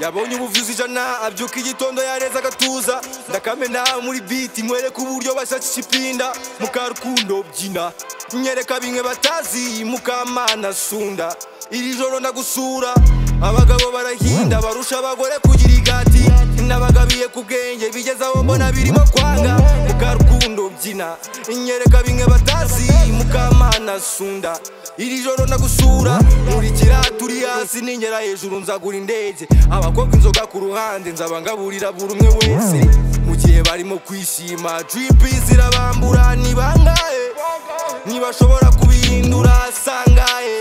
yabonye ubuvuzi ijana abyuka igitondo yareza agatuza ndakamena muri biti mwereka uburyo bashyashya ipinda mukarukundo byina nyereka bimwe batazi mukamana sunda iri joro ndagusura abagabo barahinda barusha abagore kugira igati nabagabiye ku bwenge bigeze aho mbona birimo kwanga mukarukundo byina nyereka bimwe batazi mukamana sunda iri joro ndagusura nkurikira turi hasi ningera hejuru nzagura indege abakobwa inzoga ku ruhande nzabangaburira buri umwe wese mu gihe barimo kwishima dripi zirabambura ni bangahe ntibashobora kubihindura sangahe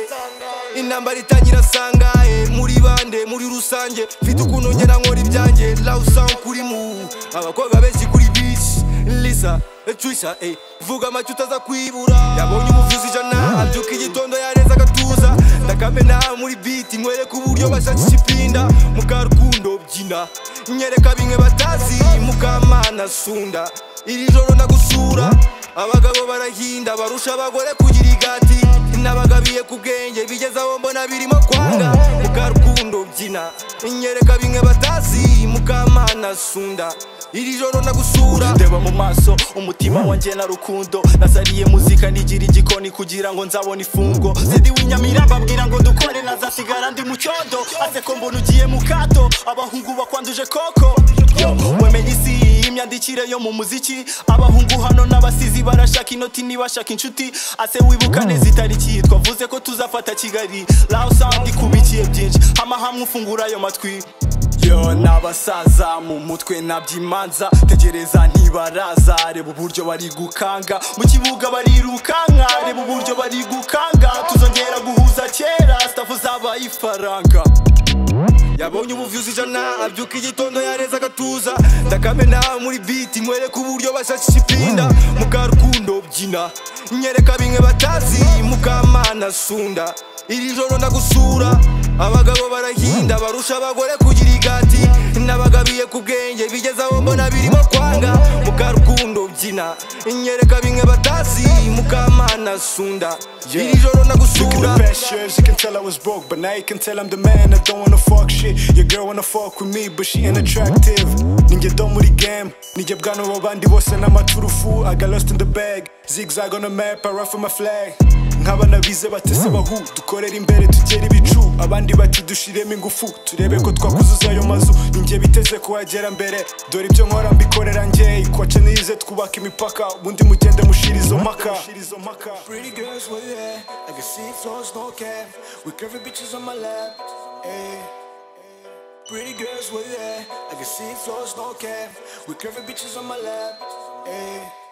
intambara itangira sangahe muri bande muri rusange mfite ukuntu ngera nkora ibyanjye lawusange kuri mu abakobwa benshi kuri bishi lisa trisha eh. vuga amacyo utaza kwibura yabonye umuvuzi ijana abyuka igitondo yareza agatuza ndakamena muri biti mwereka uburyo bashakisha ipinda mukarukundo byina nyereka bimwe batazi mukamana sunda iri joro ndagusura abagabo barahinda barusha abagore kugira igati nabagabiye ku bwenge bigeze aho mbona birimo kwanga mukarukundo byina nyereka bimwe batazi mukamana sunda iri joro ndagusura ndeba mu maso umutima wanjye na rukundo nazariye muzika nigira igikoni kugira ngo nzabone ifungo zidi w'inyamira mbabwira ngo dukore nazasigara ndi mu cyondo ase ko mbona ugiye mu kato abahungu bakwanduje koko Yo, wemenye isi imyandikire yo mu muziki abahungu hano n'abasizi barashaka inoti nibashaka inshuti ase wibuka neza itariki twavuze ko tuzafata kigali raho sound ikubikiye byinshi hama hamwe ufungura ayo matwi yo n'abasaza mu mutwe nabyo imanza tegereza ntibaraza reba uburyo bari gukanga mu kibuga barirukanka reba uburyo bari gukanga tuzongera guhuza kera sitafu zabaye ifaranga yabonye ubuvuzi ijana abyuka igitondo yareza agatuza ndakamena muri biti mwereka uburyo bashakisha ipinda mukarukundo byina nyereka bimwe batazi mukamana sunda iri joro ndagusura abagabo barahinda barusha abagore kugira igati nabagabiye ku bwenge bigeze aho mbona birimo kwanga mukarukundo byina nyereka bimwe batazi mukamana sunda iri joro Look at ndagusura the best years, you can tell I was broke, but now you can tell I'm the man. I don't wanna fuck shit. Your girl wanna fuck with me, but she ain't attractive. Ninja don't muri game. Ninja bwana wabandi bose n'amaturufu. I got lost in the bag. Zigzag on the map, I ruffle my flag. nk'abana bize batese bahu dukorere imbere tugere ibicu abandi bati dushiremo ingufu turebe ko twakuzuza ayo mazu ninjye biteze kuhagera mbere dore ibyo nkora mbikorera njye ikwace nize twubaka imipaka ubundi mugende mushira izo mpaka Pretty girls with you, I can see floors, no cap. With curvy bitches on my lap. Hey. Pretty girls with you, I can see floors, no cap. With curvy bitches on my lap. Hey.